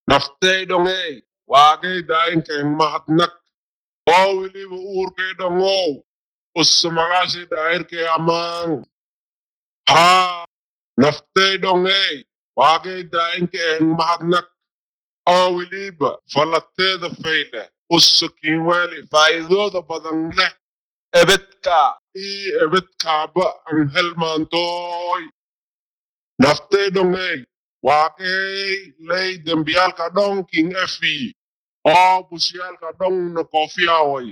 naftaydhongey waagaydaayinkayn mahadnaq oo weliba uurkaydhongow usumagashi daayirkay amaan haa naftaydhongey waagaydaayinkayn mahadnaq oo weliba falateeda fayle usukin weli faa'iidooda badan leh ebedka ii ebedkaaba an helmaantooy naftaydhongey waaqey ley dembiyaalka dhonkin efi oo busyaalka dhonna koofiyaway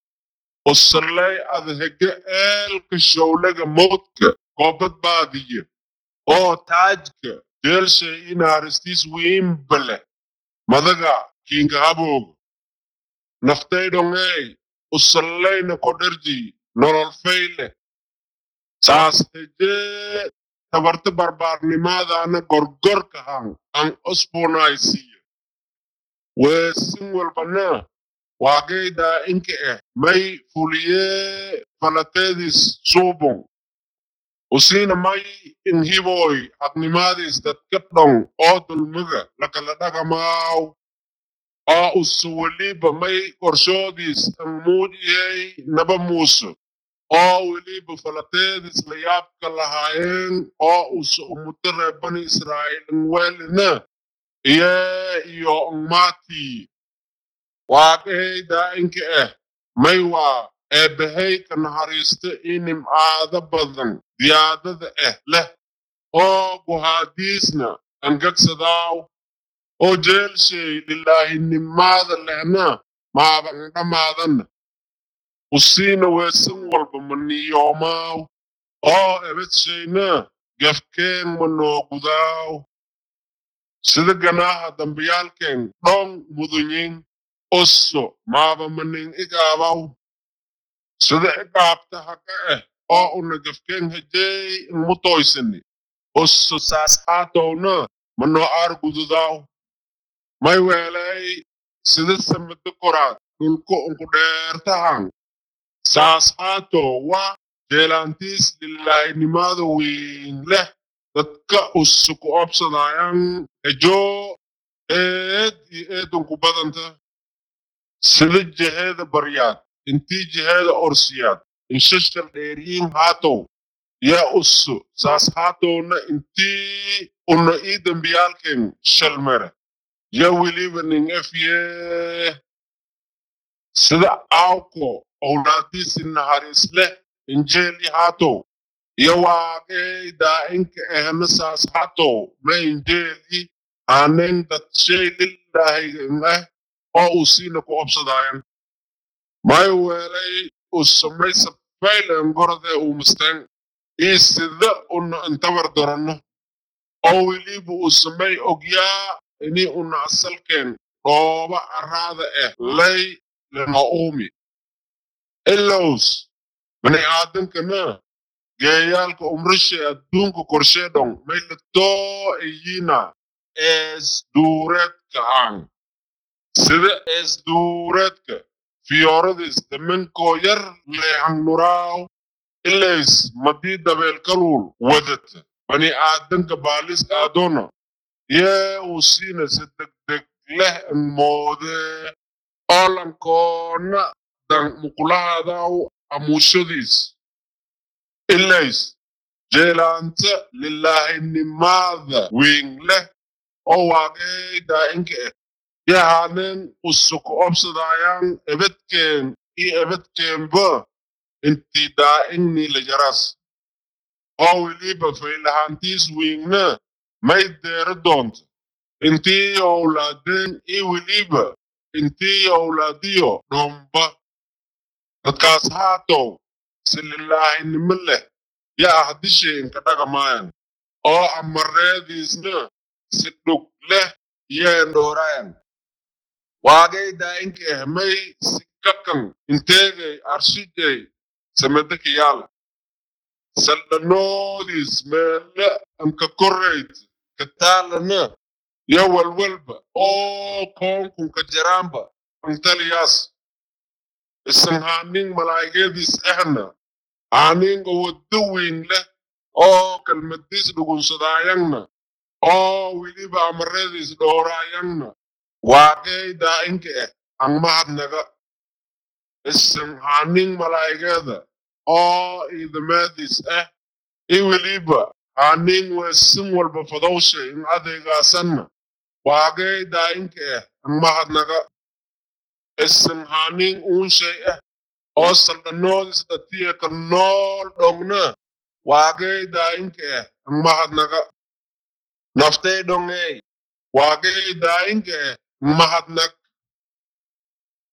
usaley adhege eelka showlega mowdka koo badbaadiye oo taajka jeelshay inaaristiis wiimbale madaga kinka habooga naftaydhongey usaleyna kodherji nolol fayle saas hejee tabarta barbaarnimaadaana gorgorkahan an osbonaysiye weesin walbana waagaydaa inka eh may fuliyee falateedis suubon usiina may inhiboy hadnimaadis dadka dhon oo dulmiga lakala dhagamaaw oo usu weliba may qorshoodis an muujiyey naba muuso oo weliba falateedis la yaabka lahaayeen oo usu umudo reer bani israa'iilin welina iye iyo ngmati waaqeydaa inka eh may waa eebbahey ka naxariista ii nimcaado badan diyaadada eh leh oo guhaadiisna angagsadaaw oo jeelshay lilaahinimaada lehna maaba ndhamaadanna usiina weesan walba maniyoomaaw oo ebedshayna gefkeen manoogudaaw sida ganaaha dambiyaalkeen dhon mudunyin osso maaba manin igaabaw sida igaabta haga eh oo una gefkeen hejey inmutoysani osso saas haatowna manoo aargududaaw may weelay sida samada koraad dhulku unku dheertahan saas haatow wa jeelaantiis lilaahinimada wiin leh dadka usuku obsadaayan ejoo eed iyo eedunku badanta sida jeheeda baryaad intii jeheeda orsiyaad inshashal dheeriyin haatow yaa usu saas haatowna intii una ii dembiyaalken shalmere ya weliba nin efyee sida aawko owlaadiisi naharis leh injeeli haatow iyo waaqey daa'inka ehna saas haatow ma injeeli aanen dadshay lilaahigan eh oo uu siina ku obsadaayan may weelay usamaysa faylen gorode uu musteng ii sida una intabar doranno oo weliba uu samay ogyaa ini una asalkeen dhooba araada eh lay lena uumi ilows bani aadankana geeyaalka umrishe adduunka korsheedhon may latoo iyina ees duureedka aan sida ees duureedka fiyooradis daminkoo yar leehan nuraaw ilays madii dabeelkaluul wadata bani aadanka baalis aadona yee uu siina si degdeg leh moodee oolankoona dan muqulahaadaw amuushadiis ilays jeelaanta lilaahinimada wiin leh oo waaqeydaa inka eh yahanen usuku obsadaayan ebedkeen iyo ebedkeenba intii daa'inni la jaras oo weliba faylahaantiis wiinna may deero doonta intii owlaadeen iyo weliba intii owlaadiyo dhomba dadkaas haatow si lilaahinimo leh yaa hadishay inka dhagamaayan oo amareediisna si dhug leh yeen dhoorayan waagaydaa inka eh may si kakan inteegay arshijay samedakayaala saldhanoodiis meele anka korayd kataalana yo walwalba oo koonkunka jaraamba antaliyaas isan haaning malaa'igadiis ehna aaninga waddo weyn leh oo kalmadiis dhugunsadaayanna oo weliba amaradiis dhowraayangna waaqey daa'inka ah ang mahadnaga isan haning malaa'igeeda oo idamaadiis ah i weliba haning weesin walba fadowsha in adeegaasanna waaqey daa'inka ah ang mahadnaga isan haning uunshay ah oo saldhanoodis dhatiya ka nool dhogna waaqey daa'inka ah ang mahadnaga naftay dhongey waaqey daa'inka ah ang mahadnag